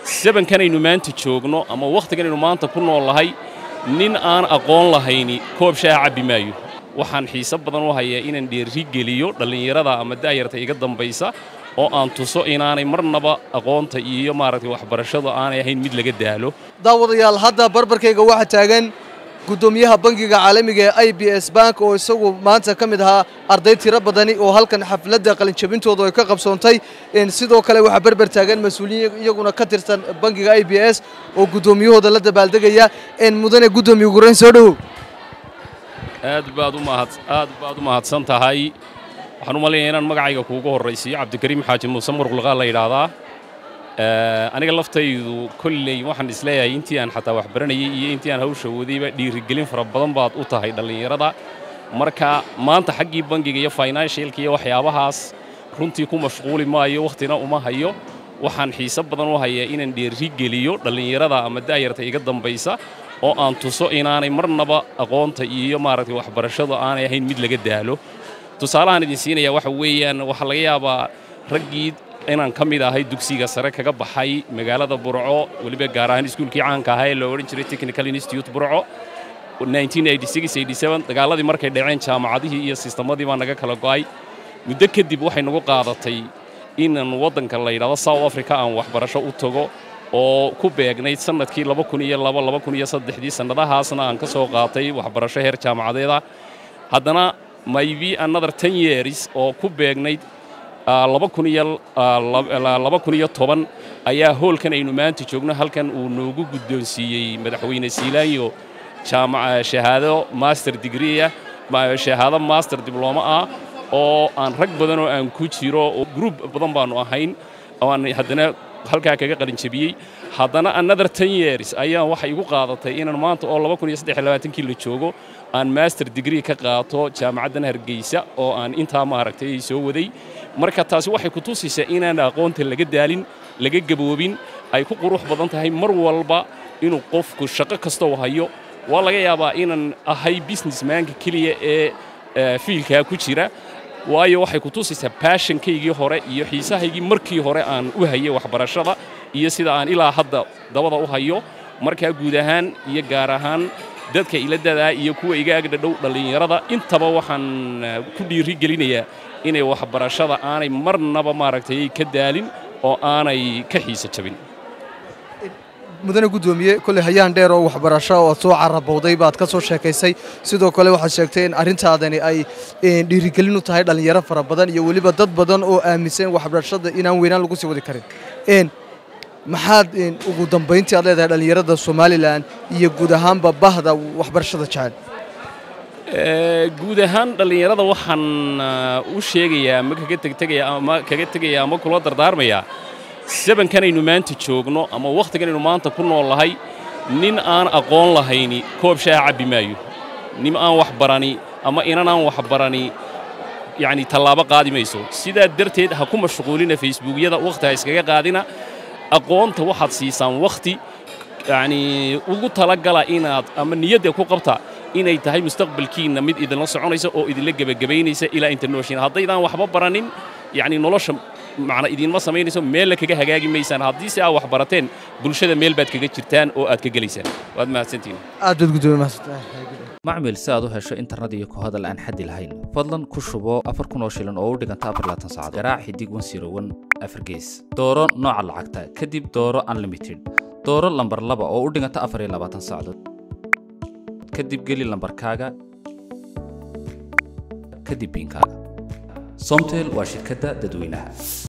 sabankanaynu maanta joogno ama wakhtiganaynu maanta ku noollahay nin aan aqoon lahayni koob shaaha cabbi maayo waxaan xiise badan u hayaa inaan dheerri geliyo dhallinyarada ama da'yarta iga dambaysa oo aan tuso inaanay marnaba aqoonta iyo maaragtay waxbarashadu aanay ahayn mid laga daalo daawadayaal hadda barbarkayga waxaa taagan guddoomiyaha bangiga caalamiga ee i b s bank oo isagu maanta ka mid ahaa arday tiro badani oo halkan xafladda qalinjabintooda ay ka qabsoontay sidoo kale waxaa berber taagan mas-uuliyiin iyaguna ka tirsan bangiga i b s oo guddoomiyahooda la dabaaldegaya mudane guddoomiye gurayn soo dhowow aad baad u mahad aad baad u mahadsan tahay waxaan u malaynayaa inaan magacayga kuugu horraysiiyo cabdikariim xaaji muuse muruqliqaa la yidhaahdaa aniga laftaydu kolley waxaan isleeyahay intii aan xataa wax baranayay iyo intii aan hawsha wadayba dhiirigelin fara badan baad u tahay dhallinyarada marka maanta xaggii bangiga iyo financialka iyo waxyaabahaas runtii ku mashquuli maayo wakhtina uma hayo waxaan xiise badan u hayaa inaan dheerri geliyo dhallinyarada ama da'yarta iga dambaysa oo aan tuso inaanay marnaba aqoonta iyo maaragtay waxbarashadu aanay ahayn mid laga daalo tusaalahaan idin siinaya waxa weeyaan waxaa laga yaabaa raggii inaan ka mid ahay dugsiga sare kaga baxay magaalada burco weliba gaar ahaan iskuulkii caanka ahaa ee loo odhan jiray technical institute burco dagaaladii markay dhaceen jaamacadihii iyo sistemadii baa naga kala go'ay muddo kadib waxay nagu qaadatay inaan waddanka la yidhahdo south africa aan waxbarasho u tago oo ku beegnayd sannadkii dii sannadahaasna aan ka soo qaatay waxbarasho heer jaamacadeeda haddana maybe another ten years oo ku beegnayd ayaa hoolkan aynu maanta joogno halkan uu noogu guddoonsiiyey madaxweyne siilaanyo shahaado master digreeah shahaado master diblooma ah oo aan rag badan oo aan ku jiro oo gruub badan baannu ahayn oo aan haddana halkaa kaga qalinjabiyey haddana another ten years ayaa waxay igu qaadatay inaan maanta oo kii la joogo aan master degree ka qaato jaamacaddan hargeysa oo aan intaa maaragtay soo waday marka taasi waxay ku tusaysaa inaan aqoonta laga daalin laga gaboobin ay ku qurux badan tahay mar walba inuu qofku shaqo kastoo hayo waa laga yaabaa inaan ahay businessmanka keliya ee fiilkaa ku jira waayo waxay ku tusaysaa baashankaygii hore iyo xiisahaygii markii hore aan u hayay waxbarashada iyo sida aan ilaa hadda dabada u hayo markaa guud ahaan iyo gaar ahaan dadka ila dadaa iyo kuwa iga agdhadhow dhallinyarada intaba waxaan ku dhiiri gelinayaa inay waxbarashada aanay marnaba maaragtay ka daalin oo aanay ka xiisa jabin mudane guddoomiye kolley hayaan dheer oo waxbarasho oo soo carabowday baad ka soo sheekaysay sidoo kale waxaad sheegtay in arrintaadani ay dhiirigelin u tahay dhallinyaro fara badan iyo weliba dad badan oo aaminsan waxbarashada inaan weynaan lagu sii wadi karin maxaad ugu dambayntii aad leedahay dhallinyarada somalilan iyo guud ahaanba bahda waxbarashada jecel guud ahaan dhallinyarada waxaan u sheegayaa ama kaga tegtegaya ama kaga tegaya ama kula dardaarmayaa sabankanaynu maanta joogno ama wakhtiganaynu maanta ku noollahay nin aan aqoon lahayni koob shaaha cabbi maayo nin aan wax barani ama inan aan wax barani yacni tallaabo qaadi mayso sidaa darteed ha ku mashquulina facebookyada wakhti ha iskaga qaadina aqoonta waxaad siisaan wakhti yacnii ugu talagala inaad ama niyadda ku qabta inay tahay mustaqbalkiinna mid idinla soconaysa oo idinla gebagabaynaysa ilaa inta nooshiin haddaydaan waxba baranin yacni nolosha macna idiinma samaynayso meella kaga hagaagi maysaan haddii si aad wax barateen bulshada meel baad kaga jirtaan oo aad ka gelaysaan waad mahadsantihin aad baad guddoomiye mahadsantahay macmil si aad u hesho internet iyo ku hadal aan xaddi lahayn fadlan ku shubo afar kun oo shilin oo u dhiganta afar laatan saacadood garaac xidig wan siro wan afar gees dooro nooca lacagta kadib dooro unlimited dooro lambar laba oo u dhiganta afar iyo labaatan saacadood kadib geli lambarkaaga kadib biinkaaga somtel waa shirkadda dadweynaha